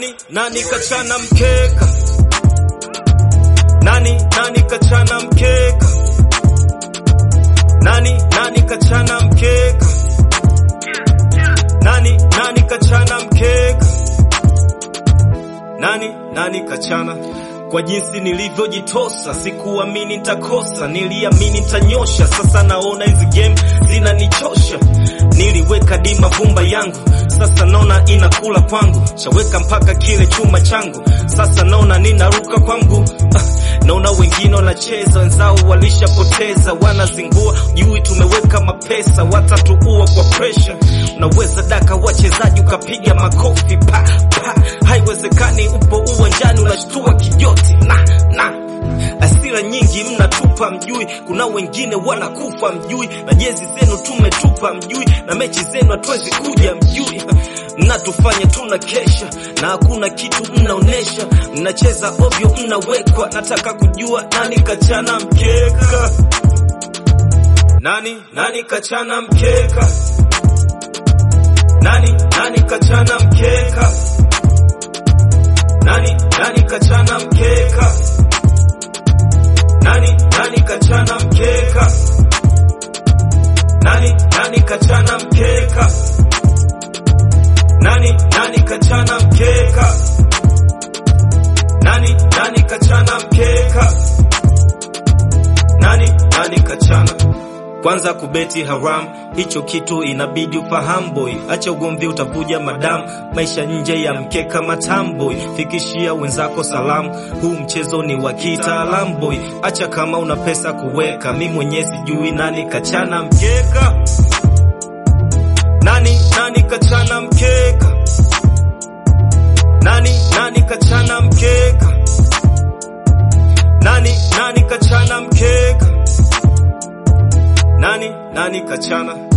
Nani nani kachana mkeka? Nani nani kachana mkeka? Nani nani kachana mkeka? Nani nani kachana mkeka? Nani nani kachana? Kwa jinsi nilivyojitosa, sikuamini nitakosa, niliamini nitanyosha. Sasa naona hizi game zinanichosha. Niliweka di mavumba yangu, sasa naona inakula kwangu. Shaweka mpaka kile chuma changu, sasa naona ninaruka kwangu. Ah, naona wengine wanacheza, wenzao walishapoteza, wanazingua jui, tumeweka mapesa, watatuua kwa pressure. Unaweza daka wachezaji ukapiga makofi pa pa, haiwezekani. Upo uwanjani unashtua kijoti na na asira nyingi mnatupa mjui, kuna wengine wanakufa mjui, na jezi zenu tumetupa mjui, na mechi zenu hatuwezi kuja mjui. Mnatufanya tuna kesha na hakuna kitu mnaonesha, mnacheza ovyo, mnawekwa. Nataka kujua nani kachana mkeka, nani nani kachana mkeka, nani nani kachana mkeka, nani nani kachana mkeka nani nani kachana mkeka? Nani nani kachana mkeka? Nani nani kachana mkeka? Nani nani kachana mkeka? Nani nani kachana? Kwanza kubeti haram, hicho kitu inabidi ufahamu boy. Acha ugomvi utavuja madam, maisha nje ya mkeka matamboy. Fikishia wenzako salamu, huu mchezo ni wa kitaalamu boy. Acha kama una pesa kuweka, mi mwenyewe sijui nani kachana mkeka. Nani nani kachana mkeka? Nani nani kachana mkeka? Nani nani kachana mkeka? Nani nani kachana?